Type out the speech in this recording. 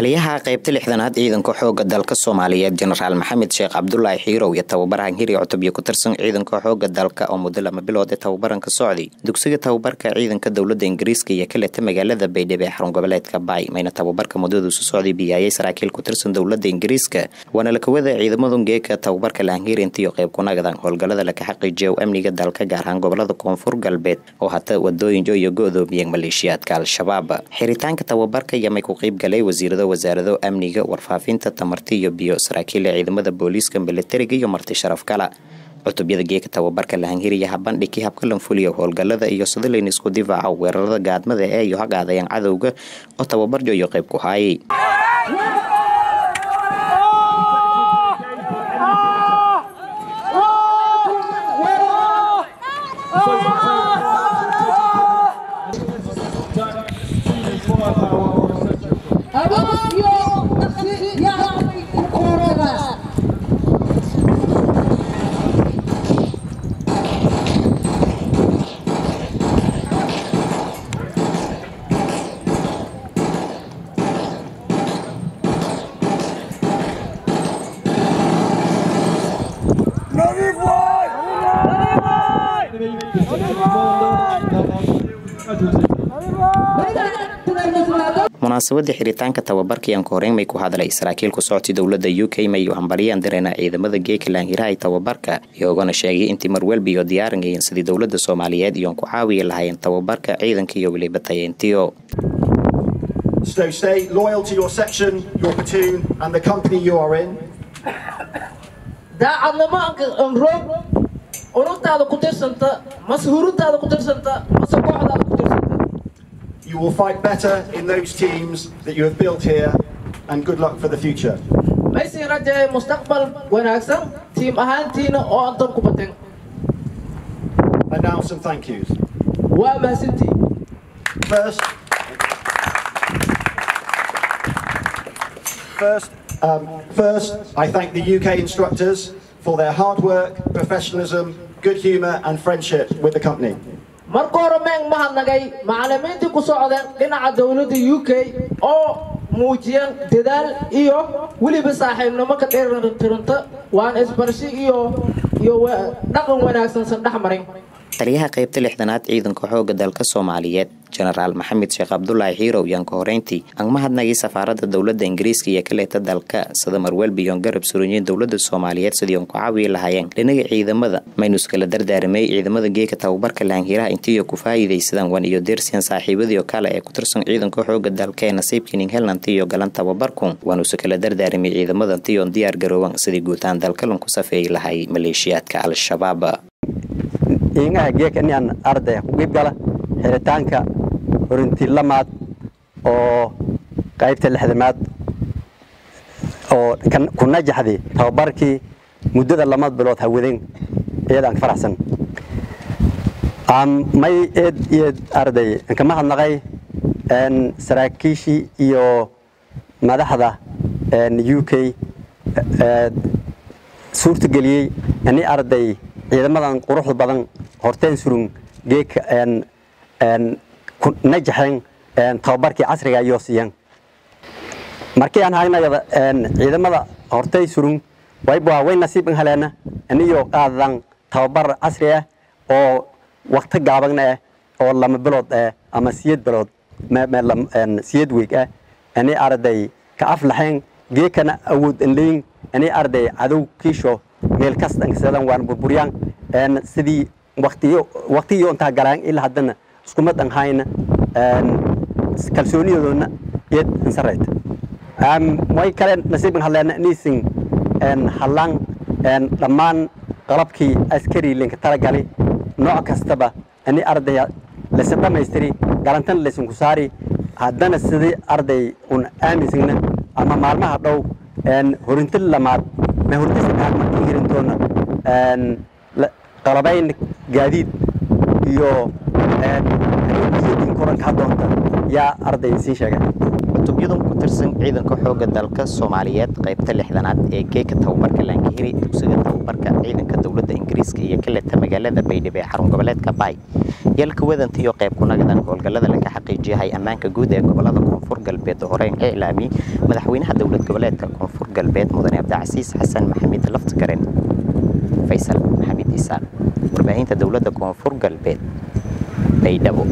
taliyaha qaybta lixdanaad ciidanka xooga dalka soomaaliyeed jenaraal maxamed sheekh cabdulaahi xiirow iyo tababarahan hiri cutub iyo ku tirsan ciidanka xooga dalka oo muddo lama bilood ee tababaranka socday dugsiga tababarka ciidanka dowlada ingiriiska iyo kaleta magaalada baydhabo ee xarun goboleedka baay mayna tababarka muddadiisu socday biyaayay saraakiil ku tirsan dowlada ingiriiska waana lakawada ciidamadu geeka tababarka lahanhirinta iyo qayb kunagadan howlgalada laka xaqiijiya amniga dalka gaar ahaan gobolada koonfur galbeed oo hata wadooyinjo iyo go-doomiyeen maleeshiyaadka al-shabaab xiritaanka tababarka iyo may ku qeyb galay wasiirada wasaarado amniga warfaafinta tamarti iyo biyo saraakiila ciidamada booliiska milatariga iyo marti sharaf kala cutubyada geeka tababarka lahanhiriya habandhigkii habka lanfuliya howlgalada iyo sadilayn isku difaaca weerarada gaadmada ee iyo hagaadayaan cadowga oo tababarjo iyo qayb ku haayay munaasabada xiritaanka tababarkayaan ku horeyn may ku hadlay saraakiil ku socotay dowlada u k mayu hambaryaan direena ciidamada geeka laanhirahay tababarka iyoogana sheegay intii marwelba iyo diyaaranayeen sidii dowlada soomaaliyeed iyoon ku caawiyi lahaayeen tababarka ciidanka iyo weliba tayeentiyo So stay loyal to your section, your platoon, and the company you are in. daacadnimo anroog unugtaada ku tirsanta mase huruntaada ku tirsanta mase kooxdaada ku tirsanta You will fight better in those teams that you have built here, and good luck for the future. maysin rajaye mustaqbal wanaagsan tiim ahaantiina oo aan dab ku batin And now some thank yous. waa mahadsantii First, first, um, first, I thank the UK instructors for their hard work, professionalism, good humour, and friendship with the company. marka hore meen mahadnagay macallimiintii ku socdeen dhinaca dowladda u k oo muujiyeen dadaal iyo weliba saaxiibnimo ka dheertiranta waana isbarshi iyo iyo dhaqan wanaagsan san dhex marin taliyaha qaybta lixdanaad ciidanka xooga dalka soomaaliyeed jenaraal maxamed sheekh cabdulaahi xiirow yaan ka horeyntii aan mahadnagay safaarada dowlada ingiriiska iyo kaleeta dalka sida marwelba iyoon garab suranyiin dowlada soomaaliyeed sidii oon ku caawiyi lahaayeen dhinaga ciidamada maynu iskala dardaaramay ciidamada geeka tababarka lahanhiraha intiiyo ku faa'iidaysadaan wan iyo deersiyan saaxiibadiio kale ee ku tirsan ciidanka xooga dalka ee nasiibkining helnanti iyo galan tababarku waanu iskala dardaaramay ciidamadantiyoon diyaar garoowan sidii guutaan dalkalan ku safeeyi lahay maleeshiyaadka al-shabaab iingaha geeka inaan arday ku qiib gala xiritaanka horintii lamaad oo qaybta lixdamaad oo ku najaxday tababarkii muddada lama bilood hawadeen iyadaan ka faraxsan may eed iyo arday ka mahadnaqay saraakiishii iyo madaxda u k suurtageliyey ini arday ciidamadan quruxda badan horteen surun geeka najaxeen tababarkii casriga iyo siiyeen markii aan haynayada ciidamada hortay surun wayba way nasiiban haleena aniyo qaadan tababar casri ah oo waqti gaabagna ah oo lama bilood ah ama siyad bilood siyad weeg ah ani arday ka aflaxeen geekana awood anleyn ani arday cadow kiisho meel kasta ankasadan waan burburyaan sidii waqtiyo waqtiyo intaa galaan ilaa haddana iskumad an hayna kalsooniyadoona iyad insarayt way kale nasiiban hadleena niisin hallaan dhammaan qalabkii askari linka talagali nooc kastaba ani ardaya laysan dhammaystiri galantana laysan ku saari haddana sidii arday un aaminsagna ama maalmaha dhow horinti lamaad ma horinti saddexaad markii hirintoona qalabayn gaadiid iyo hadiyadin koranka haddoonta yaa arday sii sheegay cutubyadan ku tirsan ciidanka xooga dalka soomaaliyeed qaybta lixdanaad ee geeka tababarka laangahiri dugsiga tababarka ciidanka dowladda ingiriiska iyo kaleta magaalada baydhabo ee xarun goboleedka baay yalka wadanta iyo qayb kunagadan howlgallada laga xaqiijiyahay ammaanka guud ee gobolada koonfur galbeed oo horeyn ka iclaamiyey madaxweynaha dowlad goboleedka koonfur galbeed mudane cabdicasiis xasan maxamed laftgaren faysal maxamed isaan warbaahinta dowladda koonfur galbeed baydhabo